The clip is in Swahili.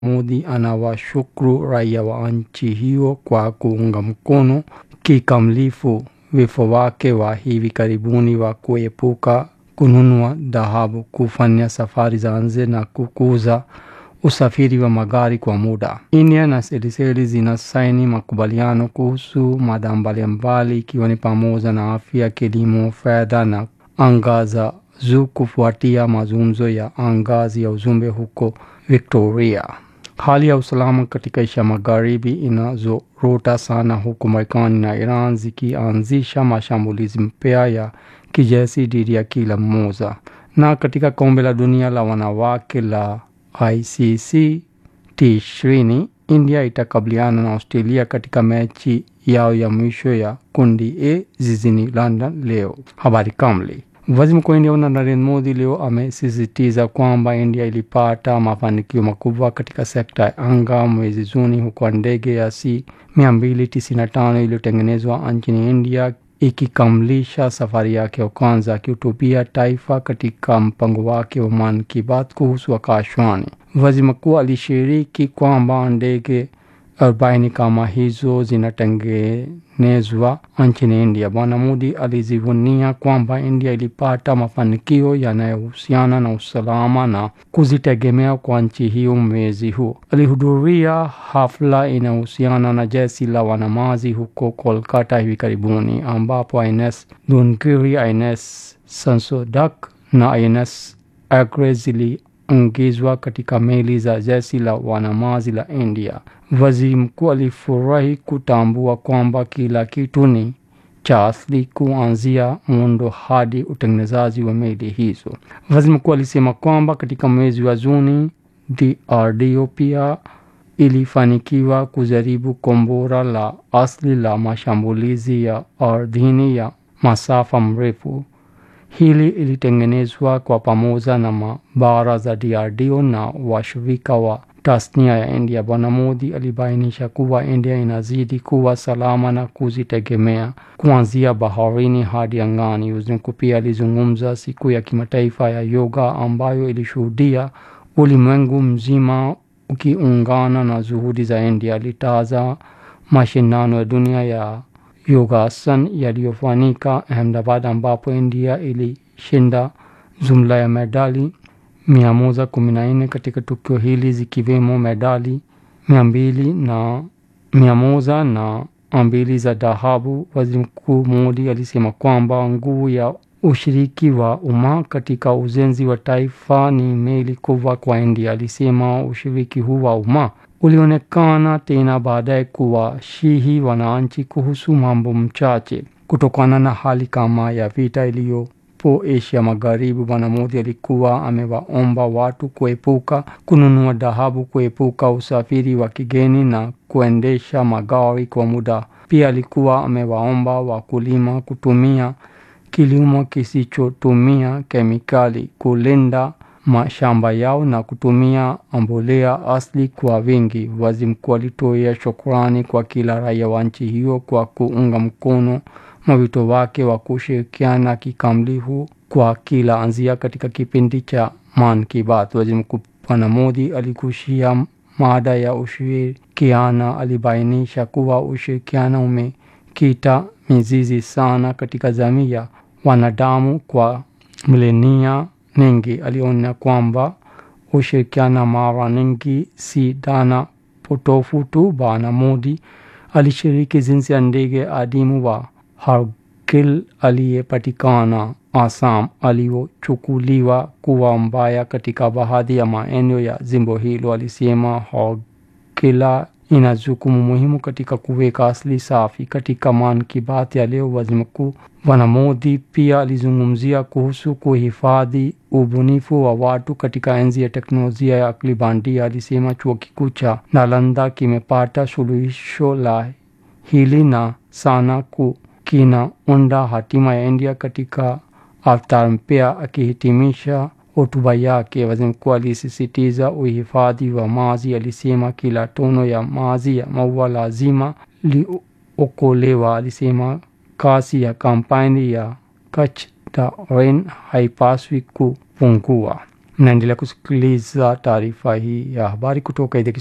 Modi anawashukuru raia wa nchi hiyo kwa kuunga mkono kikamilifu wito wake wa hivi karibuni wa kuepuka kununua dhahabu, kufanya safari za nje na kukuza usafiri wa magari kwa muda. India na Seychelles zinasaini makubaliano kuhusu mada mbalimbali ikiwa ni pamoja na afya, kilimo, fedha na anga za juu kufuatia mazungumzo ya ngazi ya ujumbe huko Victoria. Hali ya usalama katika Asia Magharibi inazorota sana huku Marekani na Iran zikianzisha mashambulizi mpya ya kijeshi dhidi ya kila mmoja. Na katika kombe la dunia la wanawake la ICC T20, India itakabiliana na Australia katika mechi yao ya mwisho ya kundi A jijini London leo. Habari kamili. Waziri Mkuu wa India Narendra Modi leo amesisitiza kwamba India ilipata mafanikio makubwa katika sekta ya anga mwezi Juni, huku ndege ya C-295 iliyotengenezwa nchini India ikikamilisha safari yake ya kwanza. Akihutubia taifa katika mpango wake wa Mann Ki Baat kuhusu akashwani, waziri mkuu alishiriki kwamba ndege arobaini kama hizo zinatengenezwa nchini India. Bwana Modi alijivunia kwamba India ilipata mafanikio yanayohusiana na usalama na kujitegemea kwa nchi hiyo. Mwezi huu alihudhuria hafla inayohusiana na jeshi la wanamaji huko Kolkata hivi karibuni, ambapo INS Dunkiri, INS Sansodak na INS Agre ziliingizwa katika meli za jeshi la wanamaji la India. Waziri mkuu alifurahi kutambua kwamba kila kitu ni cha asili kuanzia muundo hadi utengenezaji wa meli hizo. Waziri mkuu alisema kwamba katika mwezi wa Juni DRDO pia ilifanikiwa kujaribu kombora la asili la mashambulizi ya ardhini ya masafa mrefu. Hili ilitengenezwa kwa pamoja na maabara za DRDO na washirika wa tasnia ya India. Bwana Modi alibainisha kuwa India inazidi kuwa salama na kujitegemea kuanzia baharini hadi angani. Waziri mkuu pia alizungumza siku ya kimataifa ya yoga ambayo ilishuhudia ulimwengu mzima ukiungana na juhudi za India. Alitaja mashindano ya dunia ya yogasan yaliyofanyika Ahmedabad ambapo India ilishinda jumla ya medali mia moja kumi na nne katika tukio hili zikiwemo medali mia mbili na mia moja na mbili za dhahabu. Waziri Mkuu Modi alisema kwamba nguvu ya ushiriki wa umma katika ujenzi wa taifa ni meli kubwa kwa India. Alisema ushiriki huu wa umma ulionekana tena baadaye kuwashihi wananchi kuhusu mambo mchache kutokana na hali kama ya vita iliyo po Asia Magharibi. Bwana Modi alikuwa amewaomba watu kuepuka kununua dhahabu, kuepuka usafiri wa kigeni na kuendesha magari kwa muda. Pia alikuwa amewaomba wakulima kutumia kilimo kisichotumia kemikali, kulinda mashamba yao na kutumia mbolea asili kwa wingi. Waziri mkuu alitoa shukrani kwa kila raia wa nchi hiyo kwa kuunga mkono mwito wake wa kushirikiana kikamilifu kwa kila anzia katika kipindi cha Mann Ki Baat. Waziri Mkuu Bwana Modi aligusia mada ya ushirikiano. Alibainisha kuwa ushirikiano umekita mizizi sana katika jamii ya wanadamu kwa milenia nyingi. Alionya kwamba ushirikiano mara nyingi si dhana potofu tu. Bwana Modi alishiriki jinsi ya ndege adimu wa Hargil aliyepatikana Assam aliyochukuliwa kuwa mbaya katika baadhi ya maeneo ya jimbo hilo. Alisema Hargila ina jukumu muhimu katika kuweka asili safi. Katika Mann Ki Baat ya leo, waziri mkuu Bwana Modi pia alizungumzia kuhusu kuhifadhi ubunifu wa watu katika enzi ya teknolojia ya akili bandia. Alisema chuo kikuu cha Nalanda kimepata suluhisho la hili na sana ku kinaunda hatima ya India katika avatar mpya. Akihitimisha hotuba yake, waziri mkuu alisisitiza uhifadhi wa maji. Alisema kila tono ya maji ya maua lazima liokolewa. Alisema kasi ya kampeni ya Kach the Rain haipaswi kupungua. Mnaendelea kusikiliza taarifa hii ya habari kutoka idhaa